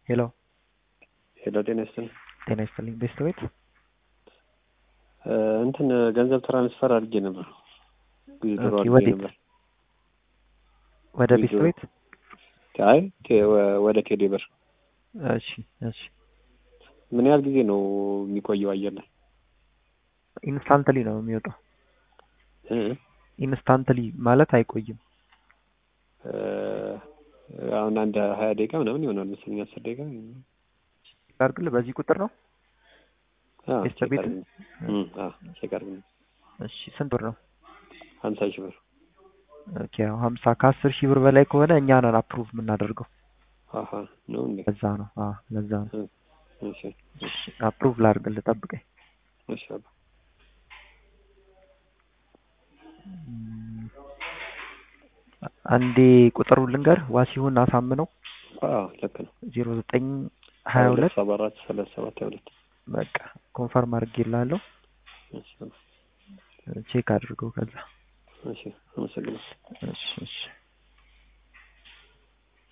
ሄሎ ሄሎ ጤና ይስጥልኝ። ጤና ይስጥልኝ። ቤስት እንትን ገንዘብ ትራንስፈር አድርጌ ነበር ዊዝድሮ ኦኬ፣ አድርጌ ወዴት? ነበር። ወደ ቤስት ቪዲዮ- ቤት? አይ ቴ- ወ- ወደ ቴሌ ብር እሺ እሺ። ምን ያህል ጊዜ ነው የሚቆየው አየር ላይ? ኢንስታንትሊ ነው የሚወጣው። እ? ኢንስታንትሊ ማለት አይቆይም። እ፣ አሁን አንድ ሀያ ደቂቃ ምናምን ይሆናል መሰለኝ አስር ደቂቃ አድርግልህ በዚህ ቁጥር ነው። አዎ፣ ቤስት ቼክ ቤት? አድርግልኝ። እም፣ አዎ፣ ቼክ አድርግልኝ። እሺ ስንት ብር ነው? ሀምሳ ሺህ ብር ኦኬ ያው ሀምሳ ከአስር ሺህ ብር በላይ ከሆነ እኛ ነን አፕሩቭ የምናደርገው። አሀ ነው እንዴ? ለዛ ነው። አዎ ለዛ ነው። እሺ እሺ አፕሩቭ ላድርግልህ፣ ጠብቀኝ። እሺ አባ። እም፣ አንዴ ቁጥሩን ልንገር። ዋሲሁን አሳምነው አዎ ልክ ነው። ዜሮ ዘጠኝ ሀያ ሁለት ሰባ አራት ሰላሳ ሰባት ሀያ ሁለት በቃ ኮንፈርም አድርጌልሃለሁ። እሺ አባ። ቼክ አድርገው ከዛ እሺ አመሰግናለሁ። እሺ እሺ